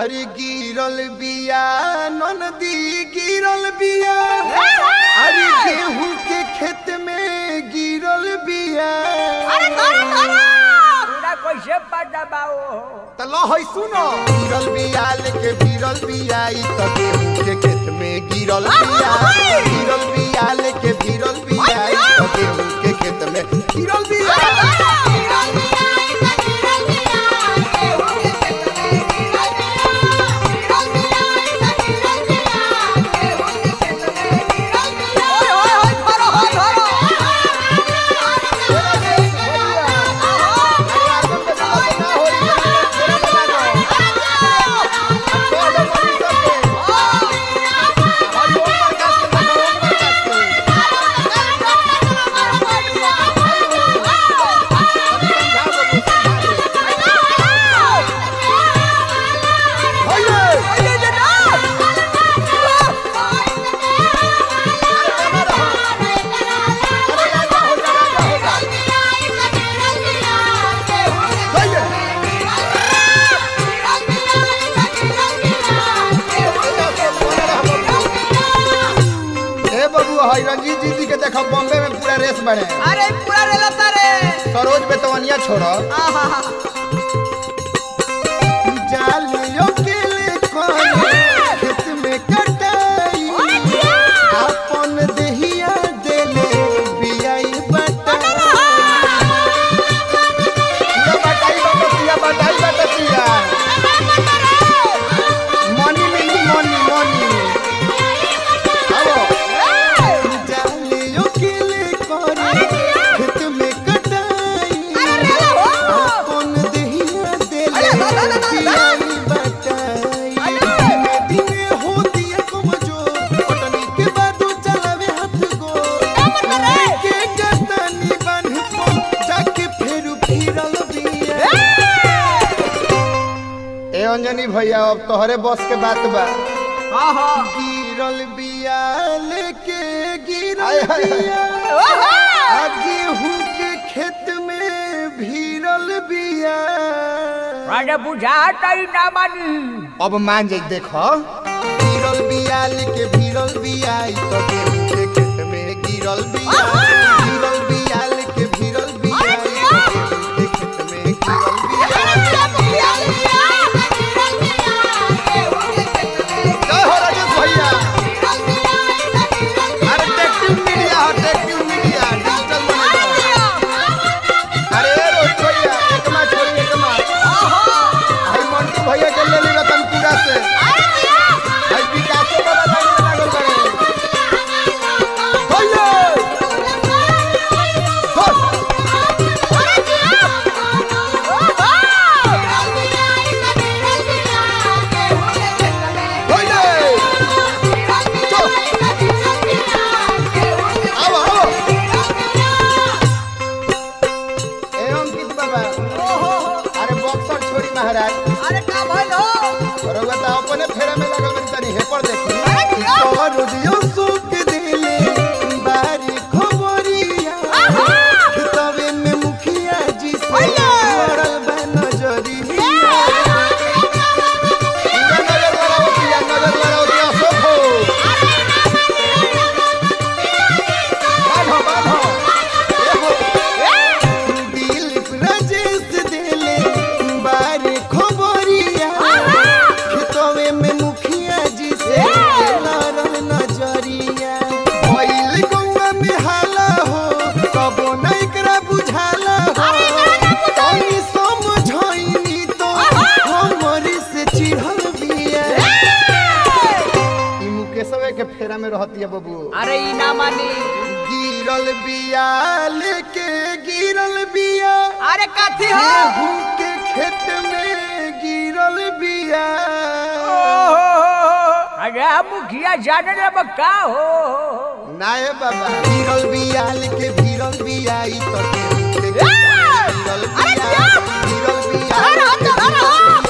अरे गिरल बिया ननदी गिरल बिया अरे गेहूं के खेत में गिरल बिया पूरा कैसे पता बाओ त लो है सुनो गिरल बिया लेके गिरल बिया ई त गेहूं के खेत में गिरल बिया गिरल बिया लेके गिरल बिया ई त गेहूं के खेत में गिरल बिया ए बबू हई रंजीत जी के देखो बॉम्बे में पूरा रेस बने अरे पूरा रेला तारे सरोज बेतवनिया छोड़ो आहा जालियों के ले कोने खेत में कटाई अपन देहिया देले बियाई बटाई ये बटाई बटतिया बटाई बटतिया मनी मिली मनी मनी आओ जालियों के ले कोने खेत में कटाई अपन देहिया देले बियाई बटाई दिने दिने होती है कमजोर पटनी के बाद चलावे हाथ गो के गतनी बन पो जाके फेरू फिरल बिया ए अंजनी भैया अब तोहरे बस के बात बा आहा गिरल बिया लेके गिरल बिया आ गेहूं के खेत में भीरल बिया राजा बुझाता ही ना मानी अब मान जाई देखो गिरल बिया लेके भीरल बिया ई तो गेहूं के खेत में गिरल बिया गिरल बिया लेके भीरल बिया ई तो गेहूं के खेत में गिरल बिया जय हो राजेश भैया अरे टेक्टिव मीडिया हो टेक्टिव मीडिया डिजिटल मीडिया अरे रोहित भैया एक मैच छोड़ी एक मैच भाई मंटू भैया के ले ली रतनपुरा से भाई विकासो बाबा लाइन में लागल बड़े भैया हो भैया आओ आओ ए अंकित बाबा अरे बॉक्सर छोड़ी महाराज अरे का भइल हो रउआ त अपने फेरा में लागल बनी तनी हे पर देखी अरे क्या? रोजियो सुख दिले बारी खबरिया तवे में मुखिया जी से भैया! लड़ल बा नजरिया नजर लड़ाओ पिया, नजर लड़ाओ दिया सोखो। बान्हो, बान्हो। एहो। दिलीप राजेश दिले बारी खबरिया खेतवे में मुखिया जी से लड़ल नजरिया भइल गौवा में हाला हो कबो न एकरा बुझाला हो तनी समझाइनी तो हमरी से चिढ़ल बिया ई मुकेशवे के फेरा में रहती है बबू अरे ई ना मानी गिरल बिया लेके गिरल बिया अरे कथी हो गेहूं के खेत में गिरल बिया अरे मुखिया जाने लब का हो नाए बाबा गिरल बिया लेके गिरल बिया ई तो गेहूं के खेत में गिरल बिया गिरल बिया लेके गिरल